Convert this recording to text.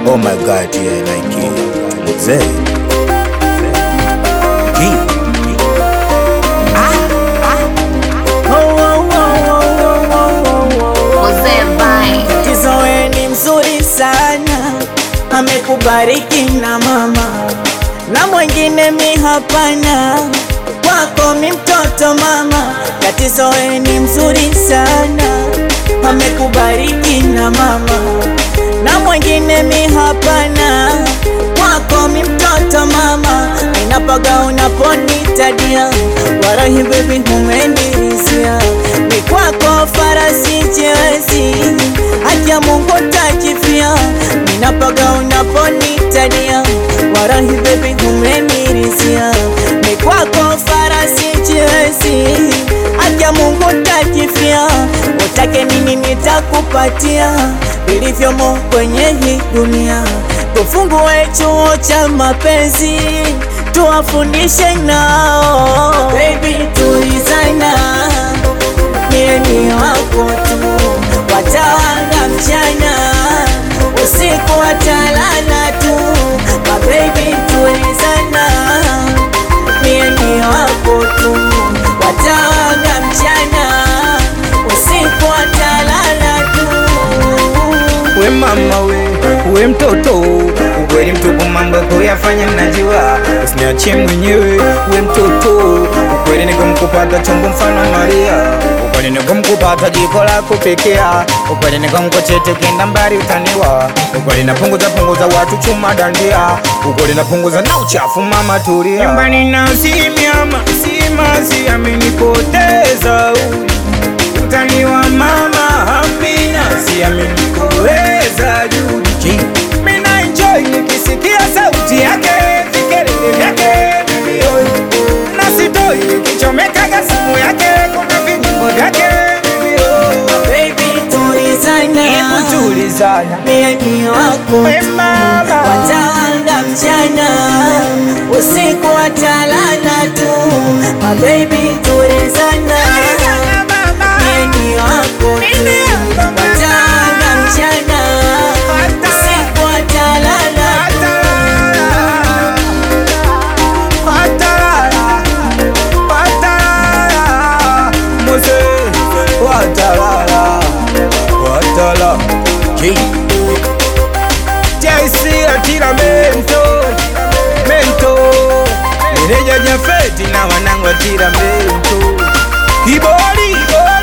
Oh my god, yeah, like it. Mzee. Ki. Mzee Vine. Kizoe ni mzuri sana, amekubariki na mama na mwingine mi hapana, kwako mi mtoto mama. Katizoe ni mzuri sana, amekubariki na mama na mwingine mi hapana, kwako mi mtoto mama. Ninapaga unaponitadia, warahi baby umenirisia, ni kwako farasi chewezi Acha Mungu takifia, ninapaga unaponitadia, warahi baby umenirisia, ni kwako farasi chewezi Acha Mungu takifia, utake nini nitakupatia, vilivyomo kwenye hii dunia. Tufungue chuo cha mapenzi, tuwafundishe nao, baby tulizana, mie ni wako tu, watawanga mchana, usiku watalala tu, mabebi tulizana, mie ni wako tu, watawanga mchana, usiku watalala tu. We mama we, we mtoto ukweli mtupu, mambo kuyafanya mnajua, usiniachie mwenyewe. We mtoto ukweli, nikomkupata chombo mfano Maria, ukweli nikomkupata jiko la kupekea, ukweli nikomkochete kenda mbali utaniwa, ukweli napunguza punguza watu chuma dandia, ukweli napunguza na uchafu mama tulia. Nyumbani na simiama simazi amenipoteza utaniwa mama Amina, siamini kuweza Judi. Mina enjoy nikisikia sauti yake, vikelele vyake milioni, na sitoi nikichomekaga simu yake, kuna vinyimbo vyake milioni. Baby tulizana, Hebu tulizana, mie ni wako we tu, mama, watawanga mchana, usiku watalala tu, my baby tulizana, mie ni wako tu, watawanga mchana, usiku watalala tu. Watalala, watalala, Mose, watalala, watalala. JC atira mento, mento. Meneja Jafeti na wanangu atira mento. Kibori, kibori.